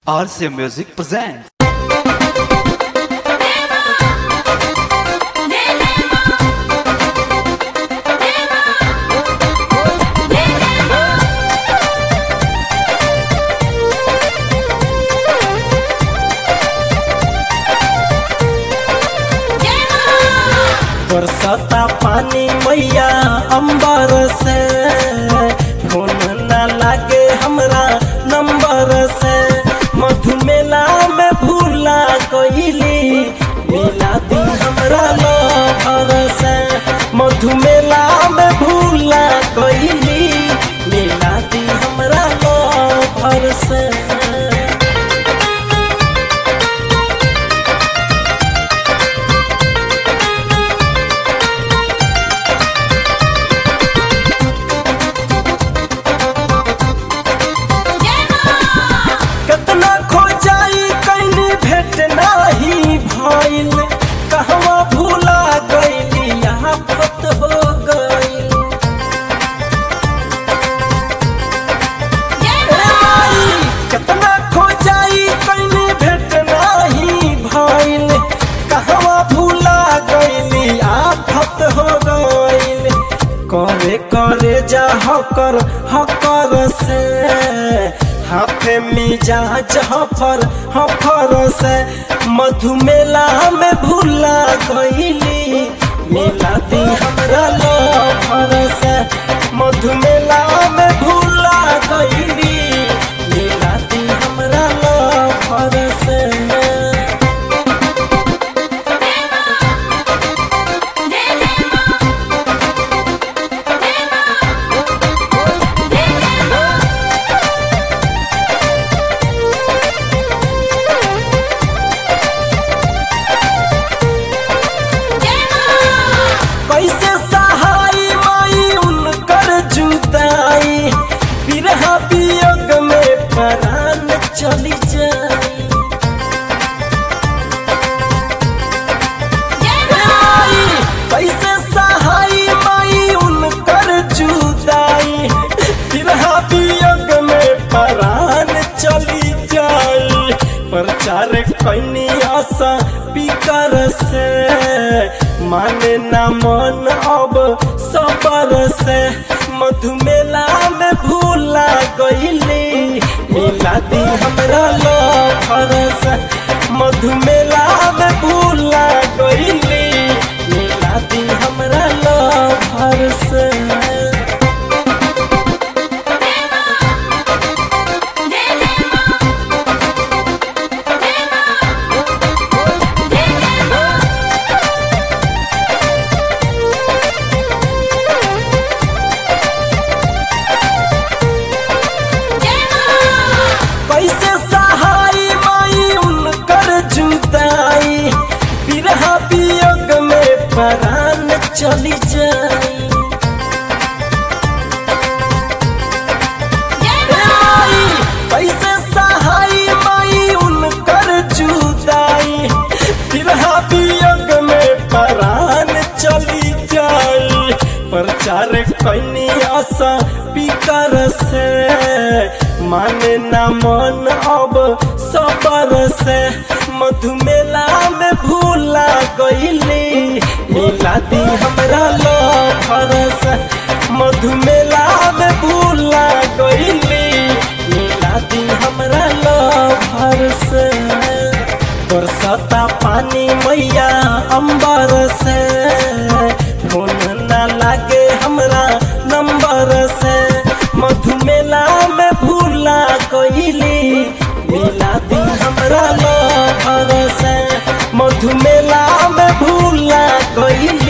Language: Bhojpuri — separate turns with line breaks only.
RCA Music presents.
बरसता पानी मैया अंबर से फोन न लागे हमरा नंबर से मधुमेला में भूला गईली मिला दी हमरा लभर से मधुमेला में भूला गईली मिला दी हमरा लभर से कितना खोजाई कैनी भेट नाही भइल कहवा भूला गईली यहाँ फत हो गईल ए माई, कितना खोजाई कैनी भेट नाही भइल कहवा भूला गईली आफत हो गईल करे करे जा हकर हकर से हाथे मिजाज हफर हफर से मधुमेला में भूला गईली मिला दी हमरा लफर से मधुमेला में भूला गईली मिला दी हमरा लफर से कैसे सहाय माई उनकर जुदाई बिरहा वियोग में प्राण चली जाई माई, कैसे सहाय माई उनकर जुदाई बिरहा वियोग में प्राण चली जाई प्रचार कैनी आशा पिकर से माने न मन अब सबर से मधुमेला में भूला गईली मिला दी हमरा लफर से मधुमेला में भूला गईली मिला दी हमरा लफर से कैसे सहाय माई उनकर जुदाई बिरहा वियोग में प्राण चली जाई माई, कैसे सहाय माई उनकर जुदाई बिरहा वियोग में प्राण चली जाई प्रचार कैनी आशा पिकर से माने न मन अब सबर से मधुमेला में भूला गईली मिला दी हमरा लफर से मधुमेला में भूला गईली मिला दी हमरा लफर से बरसता पानी मैया अंबर से फोन न लागे हमरा नंबर से मधुमेला में भूला गईली मिला दी हमरा लफर से मधुमेला में भूला गईली